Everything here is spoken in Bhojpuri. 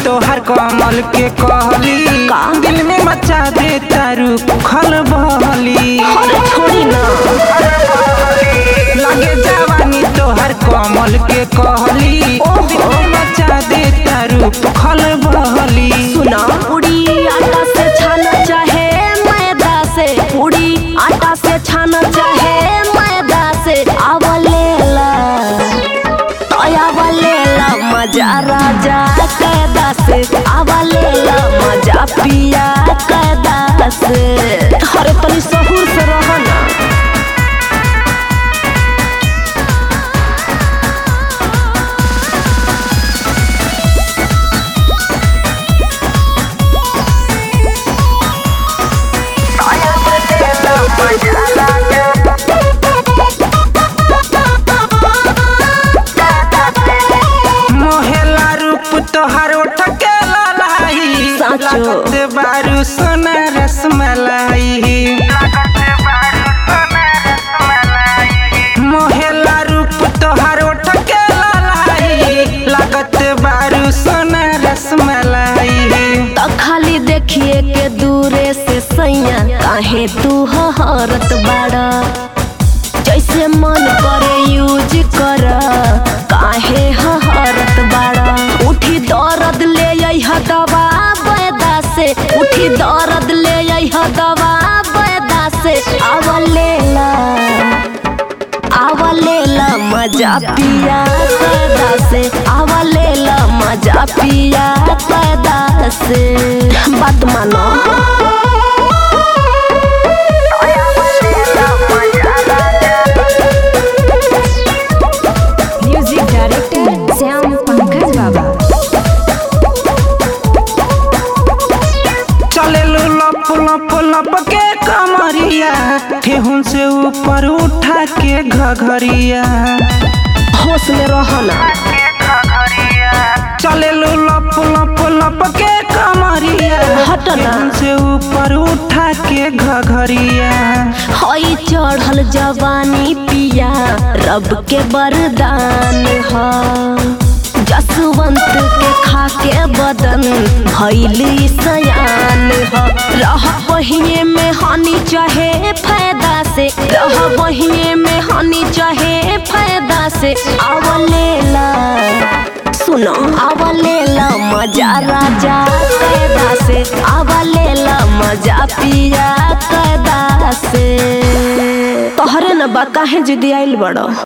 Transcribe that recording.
तोहर कमल के कहली का? दिल में मचा दे तारू खल बहली अरे छोड़ी ना लगे जवानी तोहर कमल के कहली दिल में मचा दे तारू खल बहली सुना पूरी आटा से छाना चाहे मैदा से पूरी आटा से छाना चाहे मैदा से आवलेला आवलेला मजा राजा कैदा से आवलेला मजा पिया कैदा से अरे तनी सहूर से रह ना मोहेला रूप तोहर उठ के ललाई साचो। लागत बारू सोना रसमलाई मोहेला रूप तोहर उठ के ललाई लागत बारू सोना रसमलाई तो खाली देखिए के दूरे से सैया काहे तू हरत बाड़ा जैसे मन करे यूज कर काहे हरत बाड़ा उठी दर्द ले अइह दवा बैदा से उठी दर्द ले अइह दवा बैदा से आवलेला आवलेला मजा पिया पैदा से आवलेला मजा पिया पैदा से बात मानो म्यूजिक डायरेक्टर श्याम पंकज बाबा चले लो लप लप लप के कमरिया ठेहुन से ऊपर उठा के घघरिया होश में रहना चले लो लप लप लप के कमरिया हट ना। ठेहुन से ऊपर उठा के घघरिया हई चढ़ल जवानी पिया रब के वरदान ह जसवंत के खा के बदन भैली सयान ह रह बहिए में हानि चाहे फायदा से रह बहिए में हानि चाहे फायदा से आवलेला सुनो आवलेला मजा राजा कैदा से आवलेला मजा पिया कैदा से तोहरे न बा काहे जिदी आइल बड़ो